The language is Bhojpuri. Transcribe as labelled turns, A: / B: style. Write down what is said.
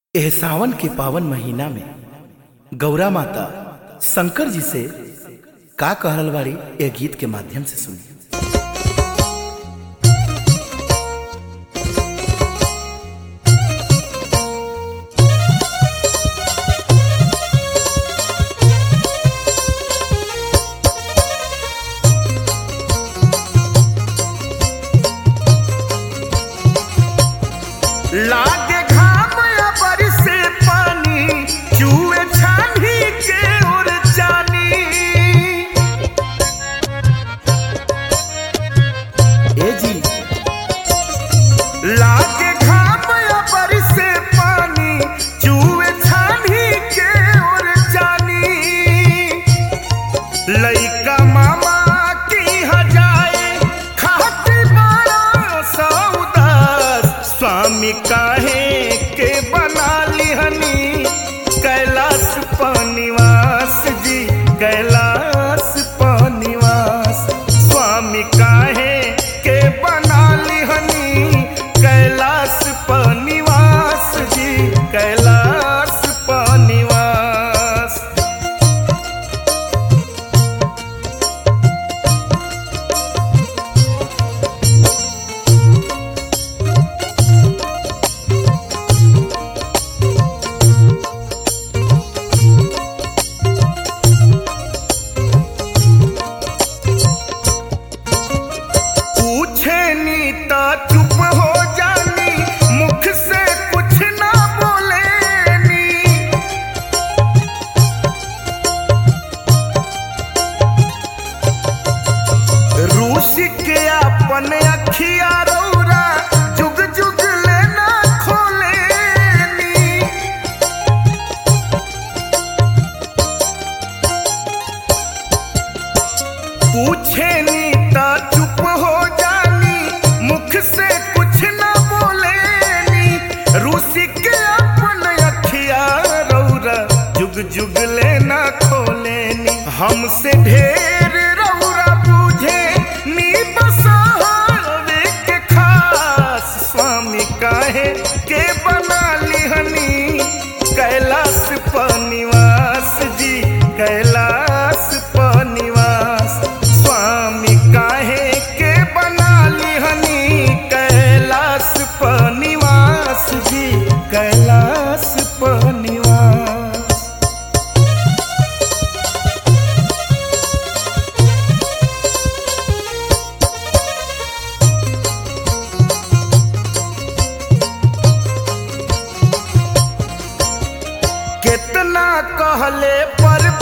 A: एह सावन के पावन महीना में गौरा माता शंकर जी से का कहल बाड़ी ए गीत के माध्यम से सुनी
B: लागे घाम या बरसे पानी चूहे छानी के उड़ जानी
A: ए जी
B: लागे घाम या बरसे पानी चूहे छानी के उड़ जानी लइका मामा की हजाए खाती बड़ा सौदास स्वामी काहे के बना लिहनी कैलाश पनिवास जी कैलाश पनिवास स्वामी काहे के बना लिहनी कैलाश पनिवास जी कैलाश पनिवास पूछे नी ता चुप हो जानी मुख से कुछ ना बोले नी रूस के अपन अखिया रौरा जुग जुग लेना खोले नी पूछे नी ता चुप हो जानी मुख से कुछ ना बोले नी रूसी के अपन अखिया रौरा जुग जुग लेना खोले नी हमसे ढेर रौरा बूझे नी बसावे के खास स्वामी काहे के बना लिहनी कैलाश पनिवास जी कैलाश पनिवास स्वामी काहे के बना लिहनी कैलाश पनिवास जी कैलाश पनिवास कितना कहले पर